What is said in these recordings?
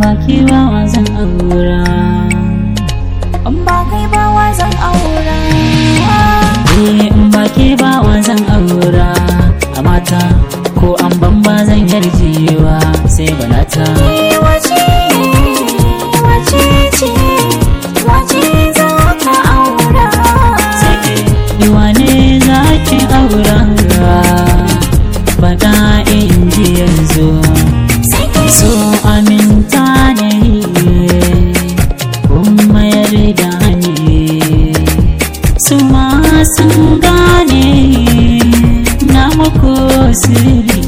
ke ba wa zan aura in ba kai ba wa zan aura Eh in ba ke ba wa zan aura a mata ko an ban ba zan yarjewa sai balata Ni wace wace ce wace za ka aura sai ke wane za ki aura faɗa in ji yanzu sai kai so aminta ne kun mayar da ni su ma sun gane na mako sirri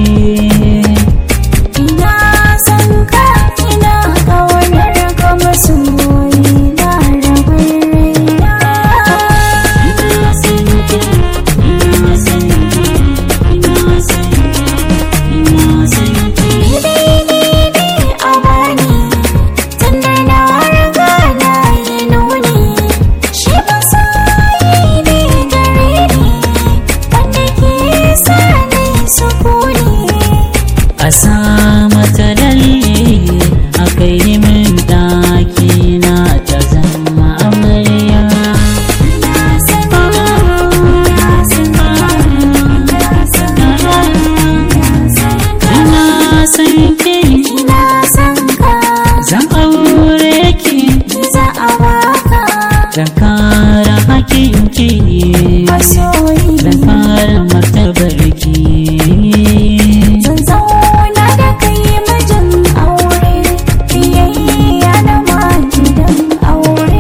ina san ka ina kaunar ka masoyi na rabin raina ina san ki ina san ki ina san ki ina san ki a bani tunda na riga na yi nuni shi masoyi ne gare ni wanda ke sa ni sukuni a sa mata lalle a kai min ɗaki na ta zama amarya na san na san na san na san ina san ki ina san ka zan aure ki za a baka dan kara hakinki masoyi dan kara martabar ki Zan zauna da kai mijin aure, biyayya da ma gidan aure.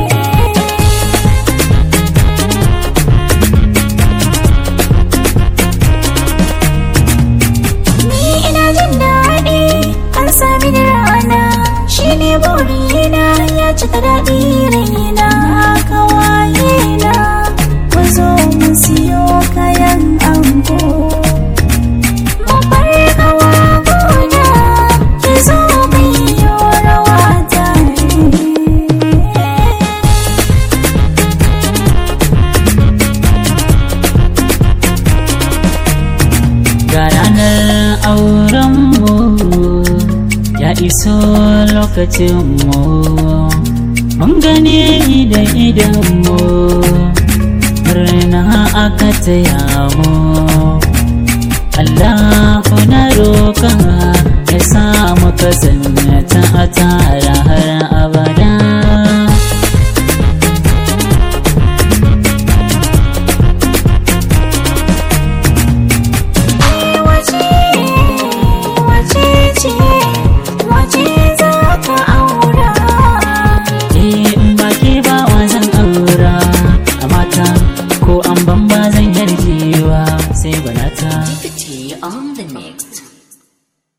Ni ina jin daɗi, an sami da rana, shi ne burina ya cika daɗi raina kawaye na. Ku zo mu siyo kayan ango. ga ranar aurenmu ya iso lokacinmu mun gane da idanmu murna aka taya mu Allahu na roƙa ya samu kasance a tara har abada